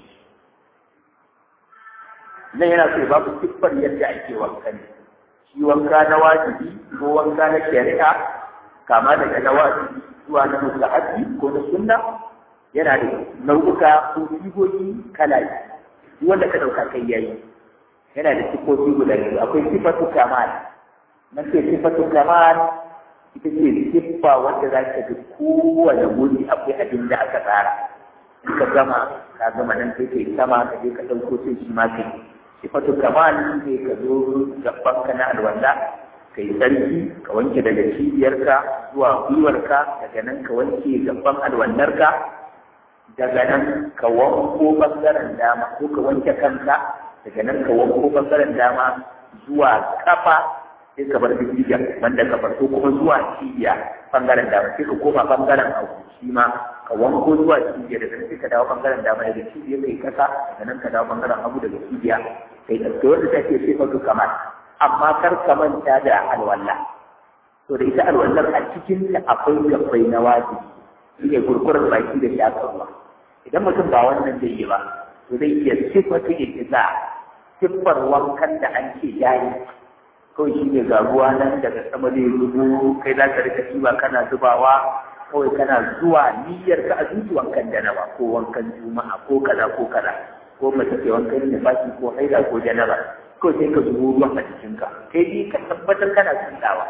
nan yana so ba ku siffar yadda ake wanka ne shi wanka na wajibi ko wanka na shari'a kama daga na wajibi zuwa na mustahabi ko na sunna yana da nau'uka ko sigogi kala biyu wanda ka ɗauka kai yayi yana da siffofi guda biyu akwai sifatu kamal na ce sifatu kamal ita ce siffa wanda za ka ga kowane wuri akwai abin da aka tsara in ka gama ka gama nan sai kai sama ka je ka ɗauko sai shi ma kai sifatu kamal sai ka zo gaban ka na alwala ka yi sarki ka wanke daga cibiyarka zuwa gwiwarka daga nan ka wanke gaban alwallarka daga nan ka wanko bangaren dama ko ka wanke kanka daga nan ka wanko bangaren dama zuwa kafa sai ka bar bibiya wanda ka farko kuma zuwa cibiya bangaren dama sai ka koma bangaren hagu shi ma ka wanko zuwa cibiya daga nan sai ka dawo bangaren dama daga cibiya kai kasa daga nan ka dawo bangaren hagu daga cibiya kai ɗauke wanda take sai ka kamar amma kar ka manta da alwala to da ita alwallar a cikin ta akwai gabbai na wajibi shine kurkurar baki da shaƙa ruwa idan mutum ba wannan zai yi ba to zai iya sifatu ikiza siffar wankan da an ce yayi kawai shi ne ga ruwa nan daga sama zai zubo kai za ka rika ba kana zubawa kawai kana zuwa niyyar ka a zuci wankan janaba ko wankan juma'a ko kaza ko kaza ko mace ke wankan nifasi ko haila ko janaba ko sai ka zubo ruwan a jikinka kai dai ka tabbatar kana tsindawa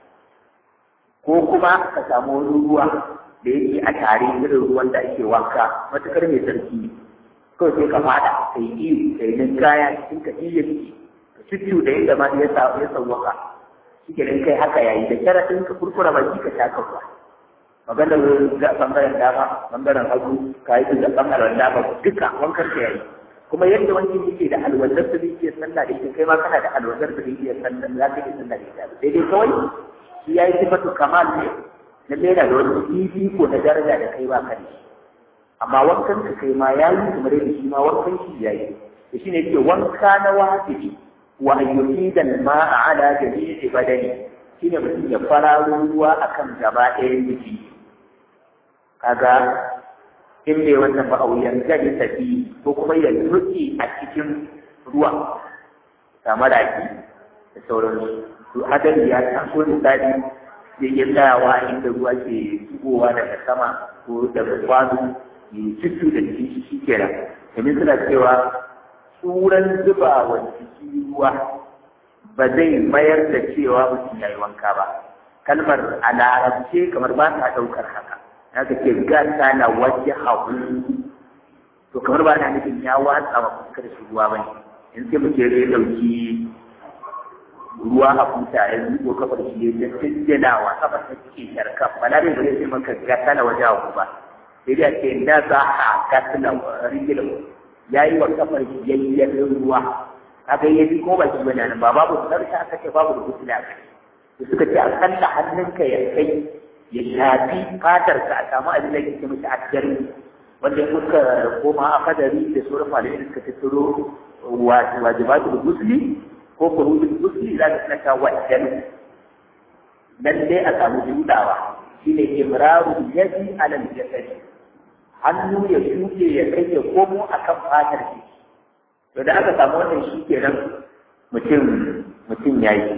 ko kuma ka samu wani ruwa da yake a tare irin ruwan da ake wanka matukar mai sarki ne kawai sai ka fada kai iyo kai ninkaya cikin ka iya ciki ka cuccu da yadda ma ya sa ya sauwaka shi ke kai haka yayi da sharaɗin ka kurkura baki ka sha ruwa maganar bangaren dama bangaren hagu ka yi da bangaren dama duka wankar ka yayi kuma yadda wani yake da alwazar da zai iya sallah da ita kai ma kana da alwazar da zai iya sallah za ka iya sallah da ita daidai kawai shi ya yi sifatu kamal ne na lera da wani fifiko na daraja da kai ba ka da shi amma wankan ka kai ma ya yi kamar yadda shi ma wankan shi ya yi da shi ne ke wanka na wajibi wa ayyuki da ma'a ala jami'i badani shine mutum ya fararo ruwa akan gaba ɗayan jiki kaga in bai wannan ba auyan gari tafi ko kuma ya nuki a cikin ruwa kamar raki da sauransu to hadari ya taso misali zai iya tsayawa inda ruwa ke shigowa daga sama ko daga kwano ya cutu da jiki shi kenan domin suna cewa tsuran zuba wa jiki ruwa ba zai mayar da cewa mutum ya yi wanka ba kalmar a larabce kamar ba ta ɗaukar haka na ka ce gasa na waje hagu to kamar ba na nufin ya watsa wa fuskar shi ruwa ba ne in sai mutum ya ɗauki ruwa a buta ya zubo kafar shi ya jinjina wa kafar ta ke sharka bala bai zai ce maka gasa na waje hagu ba sai dai ce na za a gasa na rigilin ya yi wa kafar shi yayyen ruwa kaga ya bi ko baki bane nan ba babu sarka aka ce babu da kusula aka ce suka ce akalla hannunka ya kai ya shafi fatar ka a samu abin da yake mishi addari wanda kuka koma a kadari da sauran malamai da suka tattaro wajibatul gusli ko kurudul gusli za ka tsaka wajen nan dai a samu judawa shine imraru yadi alal jasadi hannu ya shuke ya kai ya komo akan fatar shi to da aka samu wannan shi kenan mutum mutum ya yi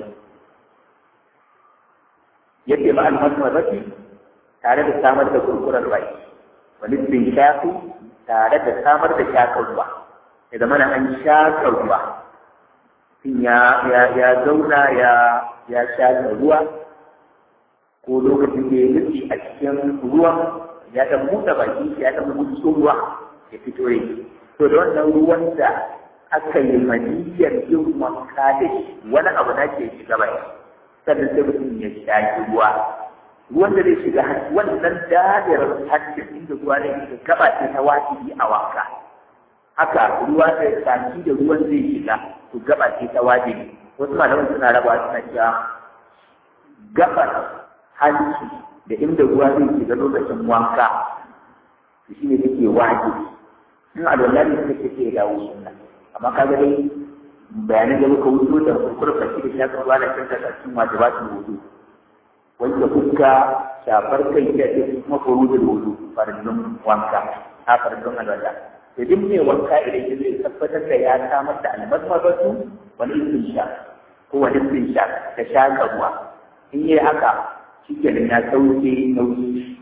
yadda ba almasmarati tare da samar da kurkurar baki wani bin shafi tare da samar da shakar ruwa ya zama na an shakar ruwa ya ya zauna ya ya shakar ruwa ko lokacin da ya nufi a cikin ruwan ya dan buɗe baki ya dan buɗe ruwa ya fito yake to da wannan ruwan da aka yi maniyyar yin wanka da shi wani abu na ke shiga bai sannan sai mutum ya shaki ruwa ruwan da zai shiga wannan dadirar hancin inda ruwa ne shiga gaba ce ta wajibi a wanka haka ruwa da saki da ruwan zai shiga to gaba ce ta wajibi wasu malaman suna raba suna cewa gabar hanci da inda ruwa zai shiga lokacin wanka to shine take wajibi in alwala ne suka ce sai ya dawo sunna amma ka ga dai bayanan da muka wuce da kurfa shi da shakar ruwa da kan da cikin wajibatul wudu wanda fuska shafar kai da ke kuma furudul wudu farillun wanka a farillun alwala da duk mai wanka idan ya zai tabbatar da ya samar da almasmabatu wani istinsha ko wani istinsha da shaka ruwa in yi haka shi kenan ya sauke nauyi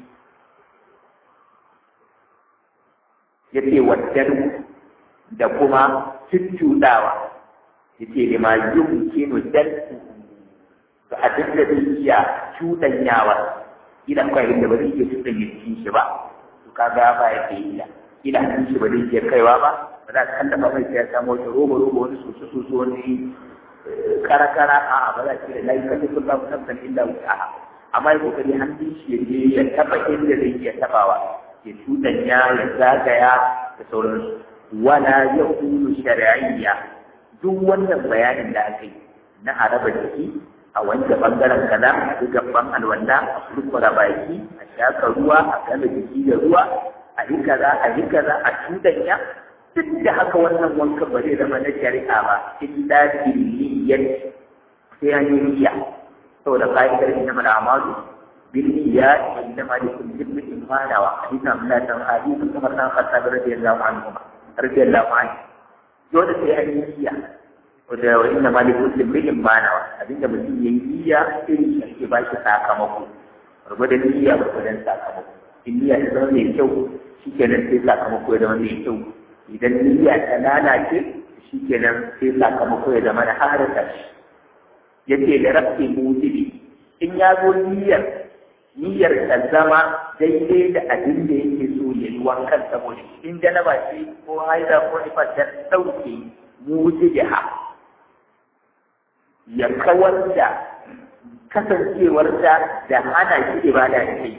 ya ce waddan da kuma cuccuɗawa ya ce da ma yin kinu dan ga abin da zai iya cuɗanyawa ila kawai inda ba zai iya cuɗanya cikin shi ba to kaga ba ya ke ila ila hannun shi ba zai iya kaiwa ba ba za ka kallafa mai sai ya samu wata roba roba wani soso soso wani kara kara a ba za ki da layi kace sun ba mu tabbatar illa wuta amma ya kokari hannun shi ya je ya taba inda zai iya tabawa ya cuɗanya ya zagaya da sauransu wala ya kulu shari'iyya duk wannan bayanin da aka yi na araba jiki a wanke bangaren kaza a duk gaban alwala a kurkura baki a shaka ruwa a gama jiki da ruwa a yi kaza a yi kaza a cuɗanya duk da haka wannan wankan ba zai zama na shari'a ba illa billiyan sai an yi niyya saboda ka'idar inna mal a'malu بالنيات وإنما لكل امرئ manawa hadisin Abdullah dan hadisin Umar dan Khattab radiyallahu anhu radiyallahu anhu dole sai an yi niyya da wa inna ma li kulli imrin manawa abinda mutum yayi niyya irin shi ake ba shi sakamako gwargwadon niyya gwargwadon sakamako in niyya ta zama mai kyau shikenan sai sakamako ya zama mai kyau idan niyya ta lalace shikenan sai sakamako ya zama na harata shi yace da rabbi mujibi in ya zo niyyar niyyar ta zama daidai da abin da yake so ya yi wankan saboda in janaba ce ko haida ko nifar ta ɗauke mujibiha ya kawar da kasancewar da da hana shi ibada da kai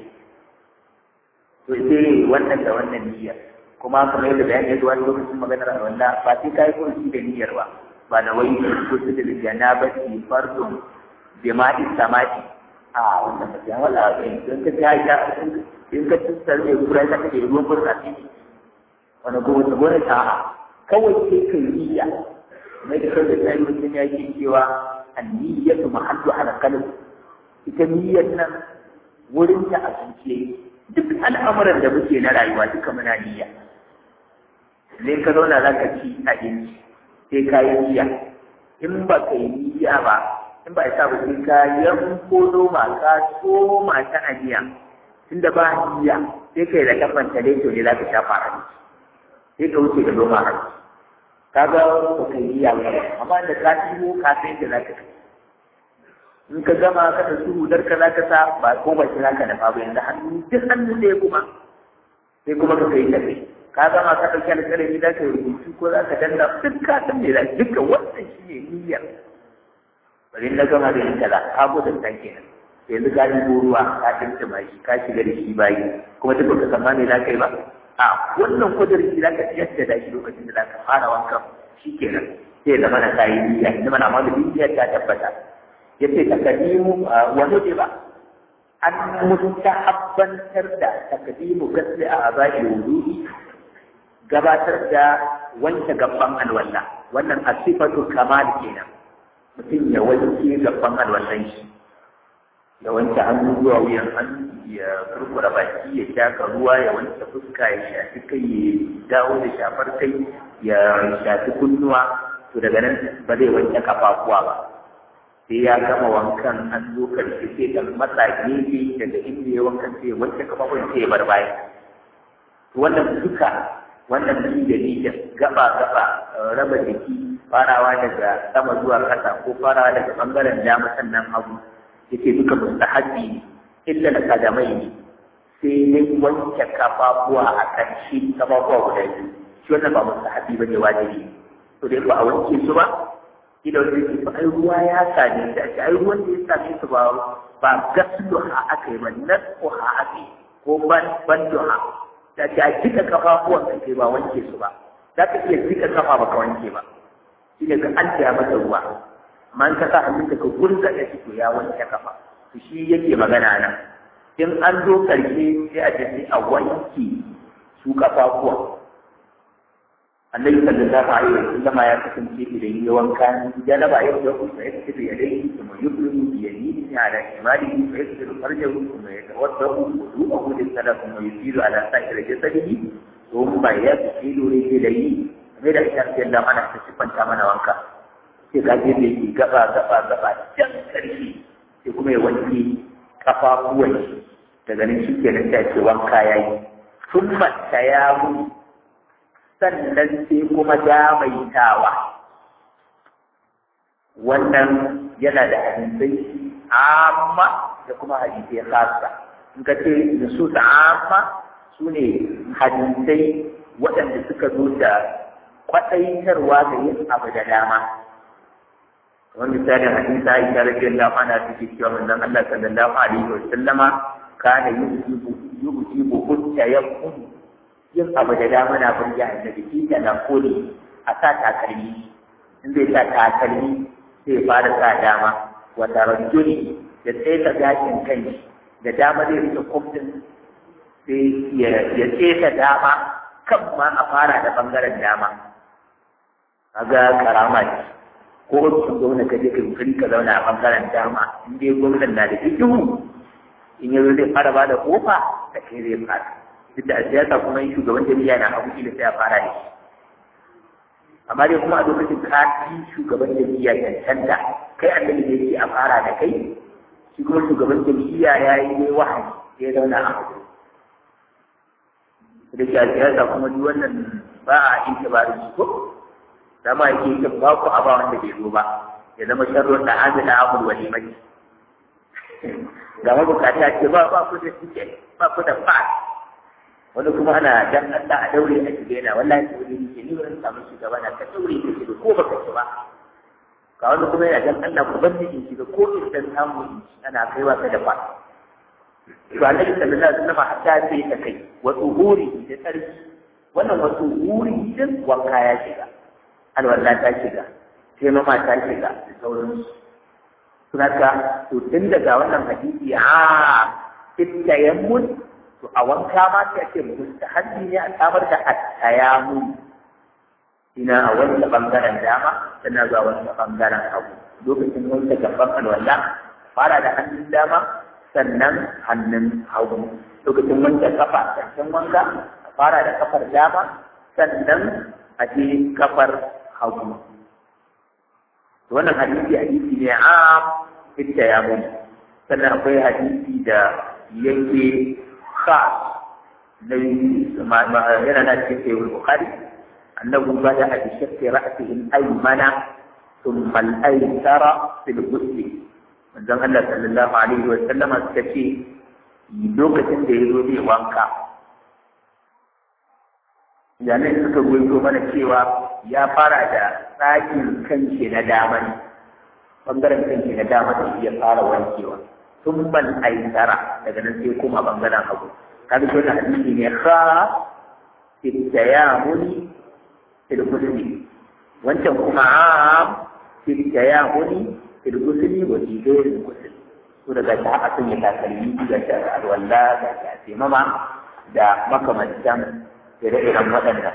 to sai wannan da wannan niyyar kuma kamar yadda bayani ya zuwa lokacin maganar a wannan ba sai kai kursi da niyyar ba ba da wai kursi da janabati fardun bima'i samati a wannan ba ya wala in ka ta ya in ka tsar da kura ka take ruwan burtsatsi wani gobe ta gore ta kawai sai kai niyya mai da kai da sai mutum ya ce cewa anniyyatu mahallu ala qalb ita niyyar nan wurin ta a zuciya duk al'amuran da muke na rayuwa duka muna niyya ne ka zauna za ka ci abinci sai ka yi niyya in ba ka yi niyya ba in ba isa ba sai ka yanko noma ka soma ta aniya tunda ba niyya sai kai da kafan ta dai to ne za ka shafa hannu sai ka wuce da noma hannu ka ga ba ka yi niyya ba amma da ka ciwo ka san da za ka kai in ka gama ka da su hudar ka za ka sa ba ko ba shi za ka dafa ba yanzu hannu duk hannu sai kuma sai kuma ka kai tafi ka gama ka ɗauki alƙalami za ka yi rubutu ko za ka danna duk ka san me za duka wannan shi ne niyyar bari na gama da yin kaza ka gudun san kenan yanzu ka yi ruwa ka dinta shi ka shiga da shi bayi kuma duk baka san ma me za ka yi ba a wannan kudurin shi za ka jaddada shi lokacin da za ka fara wankan shi kenan sai zama na kayi niyya inda mana ma da niyyar ta tabbata yace takadimu wa nudiba an mustahabbantar da takadimu gasli a abai wudu'i gabatar da wanke gaban alwala wannan asifatu kamal kenan mutum ya wanke gaban alwallan shi ya wanke hannu zuwa wuyan hannu ya kurkura baki ya shaka ruwa ya wanke fuska ya shafi kai ya dawo da shafar kai ya shafi kunnuwa to daga nan ba zai wanke kafafuwa ba sai ya gama wankan an zo karshe sai da matsa gefe daga inda ya wankan sai ya wanke kafafuwan sai ya bar baya wannan duka wannan ni da ni gaba gaba raba jiki farawa daga sama zuwa kasa ko farawa daga bangaren dama sannan hagu yake duka mustahabi illa da kadamai ne sai dai wanke kafafuwa a ƙarshe kafafuwa guda biyu shi wannan ba mustahabi bane wajibi to dai ba a wanke su ba kila wanda yake ba ai ruwa ya same shi ai ruwan da ya same su ba ba gaslu ha aka yi ba nasu ha aka yi ko ban banduha da ta jika kafafuwan ka kai ba wanke su ba za ka iya jika kafa ba ka wanke ba shi ne ka an taya mata ruwa amma in ka sa hannunka ka gurga da shi to ya wanke kafa to shi yake magana nan in an zo karshe sai a tafi a wanke su kafafuwa annabi sallallahu alaihi wa sallam ya kasance idan ya wanka janaba ya da ku sai ya tafi ya dai kuma yublu bi yaminihi ala shimalihi fa yasiru farjahu kuma yatawaddahu wudu'ahu lis-salat kuma yusiru ala sa'ir jasadihi thumma yasilu rijlaihi kamar da ita ce Allah mana ta sifanta mana wanka sai ka je mai gaba gaba gaba can karshe sai kuma ya wanke kafafuwan daga nan shi kenan ta ce wanka yayi thumma tayamu sannan sai kuma damaitawa wannan yana da hadisai amma da kuma hadisai khassa in ka ce nusus amma su ne hadisai waɗanda suka zo da kwaɗaitarwa ga yin abu da dama wani misalin hadisa ita radiyallahu anha take cewa manzon Allah sallallahu alaihi wa sallama kana yusibu yusibu hutta yakun yin abu da dama na burge annabi shi da na kore a sa takalmi in zai sa takalmi sai fara sa dama wata rajuli da tsaita gashin kai da dama zai rike kofin sai ya tsaita dama kan ma a fara da bangaren dama kaga karama ce ko ofishin gwamna ka je ka yi ka zauna a bangaren dama in dai gwamnan na da ikihu in yanzu zai fara ba da kofa da kai zai fara duk da a siyasa kuma yin shugaban jami'a na abu da sai a fara da shi amma dai kuma a lokacin ka fi shugaban jami'a cancanta kai annabi da yake a fara da kai shi kuma shugaban jami'a ya yi ne wahayi ya zauna a abu da ke a siyasa kuma duk wannan ba a yin tabarin shi ko dama yake yin ba ku a ba wanda bai zo ba ya zama sharron da amina amur walimai ga mabukata ce ba ba ku da suke ba ku da fa wani kuma ana dan Allah a daure a shige na wallahi daure ne ke ni wurin samu shugaba na ka daure ka shiga ko baka ci ba ga wani kuma yana dan Allah ku bar ni shiga ko in dan samu ana kai wa da fa to annabi sallallahu alaihi wasallam hatta sai ta kai wa tuhuri da tsarki wannan wa tuhuri din wanka ya shiga alwala ta shiga sai mama ta shiga da sauransu sunaka to tun daga wannan hadisi a tayammun to a wanka ma sai ake mustahabbi ne an samar da at-tayammun ina a wanda bangaren dama sannan zuwa wanda bangaren hagu lokacin wanda gaban alwala fara da hannun dama sannan hannun hagu lokacin wanda kafa sannan wanka fara da kafar dama sannan a je kafar hagu wannan hadisi hadisi ne a fitta ya mun sannan akwai hadisi da yake khas na yana na cikin sayyid bukhari annahu bada a bishakki ra'sihi al-aymana thumma al-aysara fil ghusl manzon Allah sallallahu alaihi wa sallama suka ce lokacin da ya zo zai wanka jami'ai suka goyo mana cewa ya fara da tsakin kanshi na dama ne bangaren kanshi na dama da shi ya fara wankewa sun ban aisara daga nan sai kuma bangaren hagu kaga shi wannan hadisi ne kha fitayamuni fil ghusli wancan kuma am fitayamuni fil ghusli wa fi ghairi ghusli to daga ta aka sanya takalmi ga ta alwala da ta mama da makamantan ire-iren waɗannan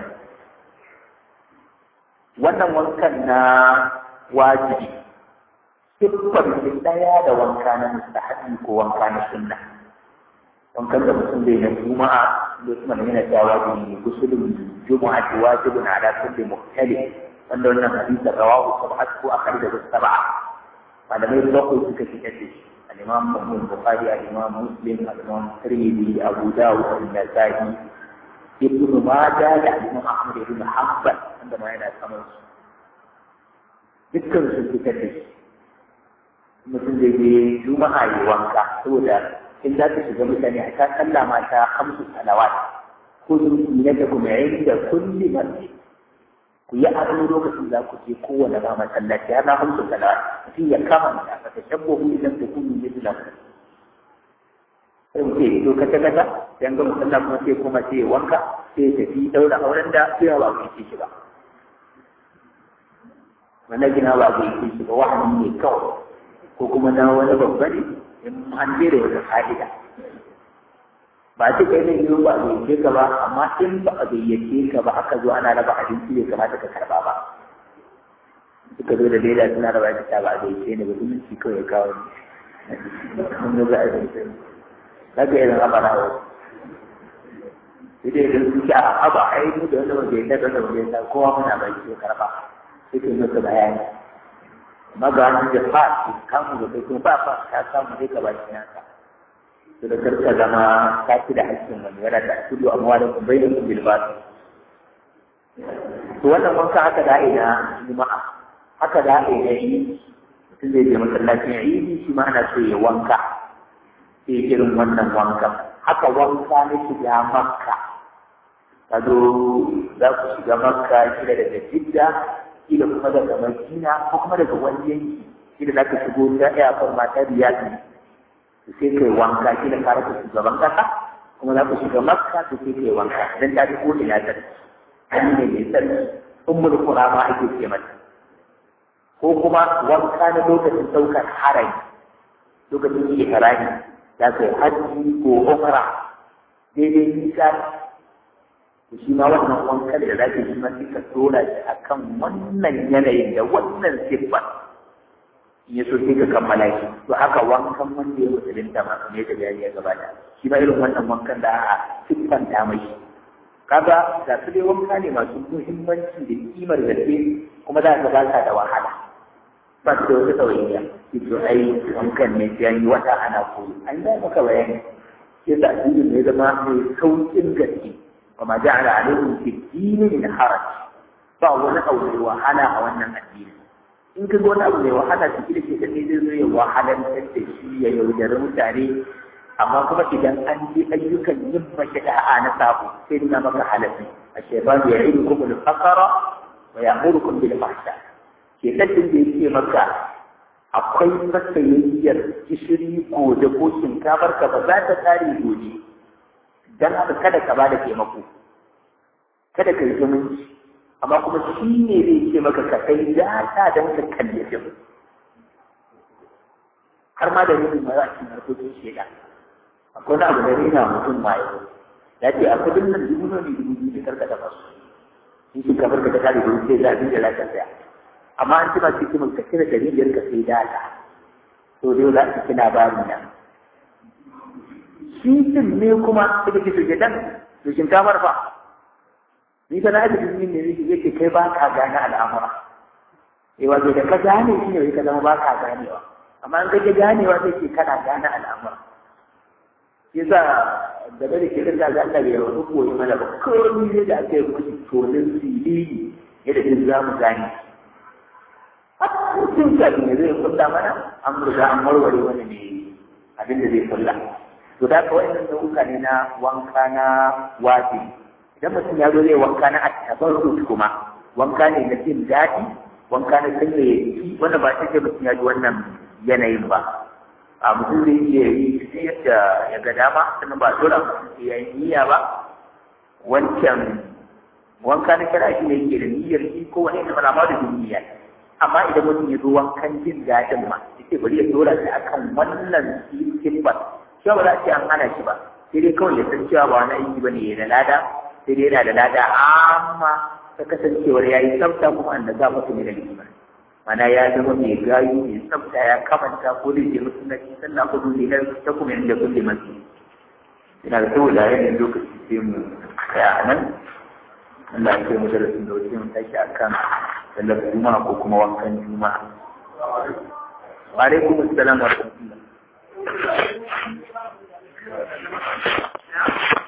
wannan wankan na wajibi siffar shi ɗaya da wanka na mustahabi ko wanka na sunna wankan da mutum zai na juma'a lokacin yana cewa wajibi ne gusulun juma'a ce wajibun ala kulli muhtali wanda wannan hadisi rawahu sab'at ko akhrij da sab'a malamai bakwai suka fitar da shi al-imam Muslim Bukhari al-imam Muslim al-imam Tirmidhi Abu Dawud al-Nasa'i ibn Majah da Imam Ahmad ibn Hanbal wanda ma yana saman su dukkan su fitar da shi mutum zai je juma'a yi wanka saboda in za ka shiga mutane a ta sallah ma ta hamsu salawat ko zuci na da kuma yayin da kulli masjid ku yi ado lokacin za ku je kowane ma masallaci har na hamsu salawat mutum ya kama da ka tashabbahu idan ta kunu mislan sai mutum ya ka ta kasa dan ga musalla kuma sai kuma sai wanka sai tafi daura auren da sai ba ku yi shi ba wannan gina ba ku yi shi ba wahani ne kawai ko kuma na wani babba ne in an je da wata fa'ida ba ce kai ne yiwu ba a gayyace ka ba amma in ba a gayyace ka ba aka zo ana raba abinci bai kamata ka karba ba suka zo da leda suna raba da ta ba a gayyace ne ba zumunci kawai kawo ne mun zo ga abinci daga irin abara wa ita idan su a aba a yi da wanda wanda ya daga da wanda ya kowa muna bai ce karba sai ke masa bayani maganin da fa su kamu da kai kuma ba fa ta samu dai ka baki naka to da karka zama ka ci da hakkin wani yana da kullu amma da kun bai da kun bil basu to wannan wanka haka da ina juma'a haka da ina yi mutum zai je masallacin idi shi ma ana so ya wanka sai irin wannan wanka haka wanka na shiga makka ka zo za ku shiga makka kila daga jidda kila kuma daga madina ko kuma daga wani yanki kila za ka shigo ta iyakar mata riyad ne sai kai wanka kila ka rasa shugaban kasa kuma za ku shiga makka to sai kai wanka dan ta fi ko ina ta hannu ne mai sarki ummul qura ma ake ce mata ko kuma wanka na lokacin saukar harami lokacin yi harami za ka yi hajji ko umra daidai nisa to shi ma wannan wankan da za ka yi ma sai ka tura shi a kan wannan yanayin da wannan siffar in ya so sai ka kammala shi to haka wankan wanda ya musulunta ma ne da bayani ya gabata shi ma irin wannan wankan da a siffanta mai kaga ga su dai wanka ne masu muhimmanci da kimar gaske kuma za ka ba da wahala ba su da wata tsawaiya shi to ai wankan ne sai an yi wata ana koyi an yi maka bayani yadda addinin ne zama mai saukin gaske wa ma ja'ala alaikum fi dini min haraj ba wani abu mai wahala a wannan addini in ka ga wani abu mai wahala su da ke da ne zai zo ya wahalantar da shi ya yaudari mutane amma kuma idan an ji ayyukan yin mace da'a na sabo sai nuna maka halafi a shefan ya yi kuma da fakara wa ya muru kun bil fahsha ke kaddin da yake maka akwai masayayyar gishiri gobe ko shinkafar ka ba za ta kare gobe dan haka kada ka bada taimako kada ka yi zumunci amma kuma shi ne zai ce maka ka kai data don ka kalli fim har ma da nufin ma za a cikin harkokin shaidan akwai abu da rina mutum ma yau ya ce a kudin nan dubu ne dubu biyu da karka da masu in shi kamar ka ta kare dubu sai za a bi da lafiya saya amma an cima cikin mun ka cire dari biyar ka sai data to dai za ka kina bari nan shi din ne kuma suka ce to dan to shinkafar fa ni ka na da jini ne yake kai ba ka gane al'amura eh wato da ka gane shi ne ka zama ba ka ganewa amma an kake ganewa sai ke kana gane al'amura yasa da da ke da ga Allah ya rawu ko mana ba komai ne da ake mushi tonin sirri yadda din za mu gane Sun ka ne zai kulla mana an riga an warware wani ne abin da zai kulla. To da kawai nan nau'uka ne na wanka na wajibi idan mutum ya zo zai wanka na attabarrut kuma wanka ne na jin daɗi wanka na sanya ya jiki wanda ba sai mutum ya ji wannan yanayin ba a mutum zai iya yi sai yadda ya ga dama sannan ba dole mutum ya yi niyya ba wancan wanka na kira shi ne yake da niyyar shi ko wani da mana da niyya amma idan mutum ya zo wankan jin daɗin ma yake bari ya dora shi akan wannan sifar shi ba za a ce an hana shi ba sai dai kawai ya san cewa ba wani aiki ba ne ya da lada sai dai yana da lada amma ta kasancewar ya yi tsafta kuma an da za mutu ne da lima mana ya zama mai gayu mai tsafta ya kamanta ko da ke mutu na cikin na kudu ne na ta kuma yadda kulle masu ina da saboda yanayin lokaci sai mu tsaya a nan Allah ya kai mu darasin da wajen mu tashi akan sallar juma'a ko kuma wankan juma'a wa alaikum assalam wa rahmatullah